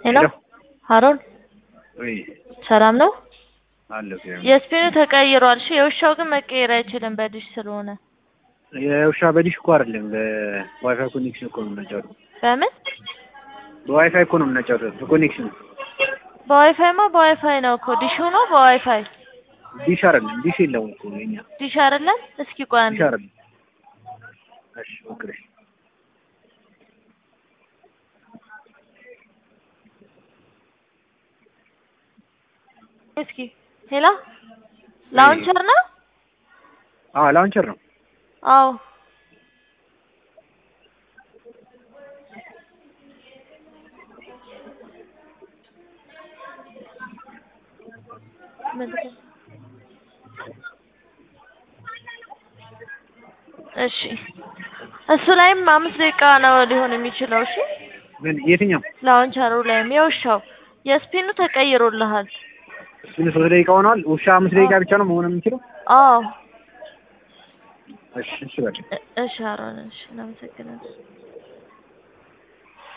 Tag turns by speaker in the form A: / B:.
A: ሄሎ
B: ሄሎ።
A: ሀሮን
B: ወይ
A: ሰላም ነው?
B: አለሁ።
A: የስፒኑ ተቀይሯል። እሺ የውሻው ግን መቀየር አይችልም በዲሽ ስለሆነ።
B: የውሻ በዲሽ እኮ አይደለም በዋይፋይ ኮኔክሽን እኮ ነው የምናጫወተው።
A: በምን
B: በዋይፋይ እኮ ነው የምናጫወተው በኮኔክሽን።
A: በዋይፋይማ በዋይፋይ ነው እኮ ዲሹ ነው በዋይፋይ
B: ዲሽ አይደለም ዲሽ የለውም እኮ የኛ
A: ዲሽ አይደለም። እስኪ ቆይ አንዴ
B: ዲሽ አይደለም። እሺ ሞክረሽ
A: እስኪ ሄሎ ላውንቸር ነው?
B: አዎ ላውንቸር ነው።
A: አዎ እሺ እሱ ላይም አምስት ደቂቃ ነው ሊሆን የሚችለው። እሺ
B: ምን የትኛው
A: ላውንቸሩ ላይም የውሻው የስፒኑ ተቀይሮልሃል።
B: ምን ሶስት ደቂቃ ሆኗል። ውሻ አምስት ደቂቃ ብቻ ነው መሆን የሚችለው።
A: አዎ
B: እሺ እሺ በቃ
A: እ- እሺ አሮን እሺ እናመሰግናለን።